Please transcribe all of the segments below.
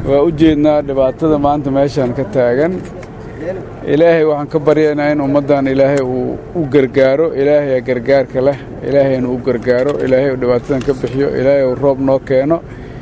waa u jeednaa dhibaatada maanta meeshaan ka taagan ilaahay waxaan ka baryaynaa in ummaddan ilaahay uu u gargaaro ilaahayaa gargaarka leh ilaahay inuu u gargaaro ilaahay uu dhibaatadan ka bixiyo ilaahay uu roob noo keeno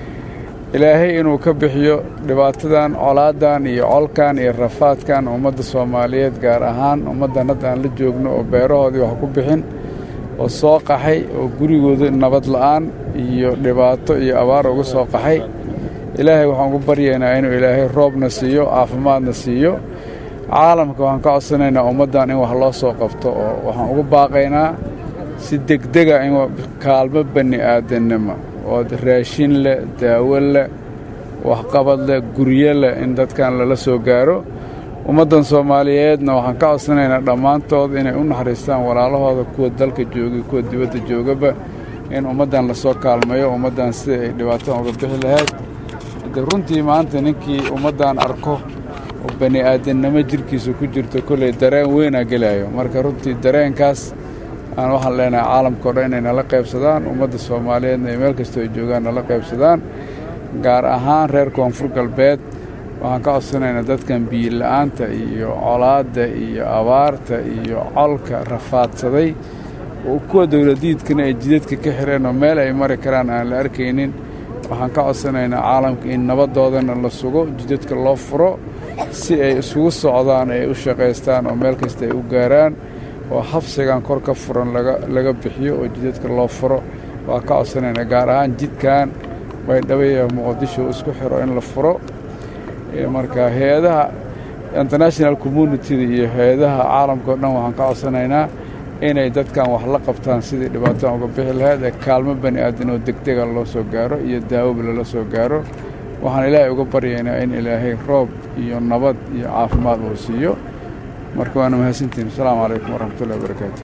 ilaahay inuu ka bixiyo dhibaatadan colaadan iyo colkan iyo rafaadkan ummadda soomaaliyeed gaar ahaan ummaddan hadda aan la joogno oo beerahoodii wax ku bixin oo soo qaxay oo gurigooda nabad la'aan iyo dhibaato iyo abaar uga soo qaxay ilaahay waxaan ugu baryaynaa inuu ilaahay roobna siiyo caafimaadna siiyo caalamka waxaan ka codsanaynaa ummaddan in wax loo soo qabto oo waxaan ugu baaqaynaa si degdega in kaalmo bani aadannimo oo raashin leh daawo leh waxqabad leh guryo leh in dadkan lala soo gaaro ummaddan soomaaliyeedna waxaan ka codsanaynaa dhammaantood inay u naxariistaan walaalahooda kuwa dalka joogay kuwa dibadda joogaba in ummaddan lasoo kaalmeeyo ummaddan sida ay dhibaatadan uga bixi lahayd de runtii maanta ninkii ummaddan arko oo bani aadannimo jirkiisa ku jirto kolley dareen weynaa gelayo marka runtii dareenkaas aan waxaan leenahay caalamkao dhan inay nala qaybsadaan ummadda soomaaliyeedna iyo meel kastoo ay joogaan nala qaybsadaan gaar ahaan reer koonfur galbeed waxaan ka codsanaynaa dadkan biyila'aanta iyo colaadda iyo abaarta iyo colka rafaadsaday oo kuwa dowladiidkana ay jidadka ka xireen oo meel ay mari karaan aan la arkaynin waxaan ka codsanaynaa caalamka in nabadoodana la sugo jidadka loo furo si ay isugu socdaan ay u shaqaystaan oo meel kasta ay u gaaraan oo xabsigan kor ka furan laga bixiyo oo jidadka loo furo waa ka codsanaynaa gaar ahaan jidkan baydhabo muqdisho isku xiro in la furo marka hay-adaha international communitida iyo hay-adaha caalamka o dhan waxaan ka codsanaynaa inay dadkan wax la qabtaan sidii dhibaatadan uga bixi lahayd ee kaalmo bani aadan oo degdega loo soo gaaro iyo daawoba lala soo gaaro waxaan ilaahay uga baryaynaa in ilaahay roob iyo nabad iyo caafimaad uu siiyo marka waana mahadsantihin asalaamu calaykum waraxmatullahi wabarakaatu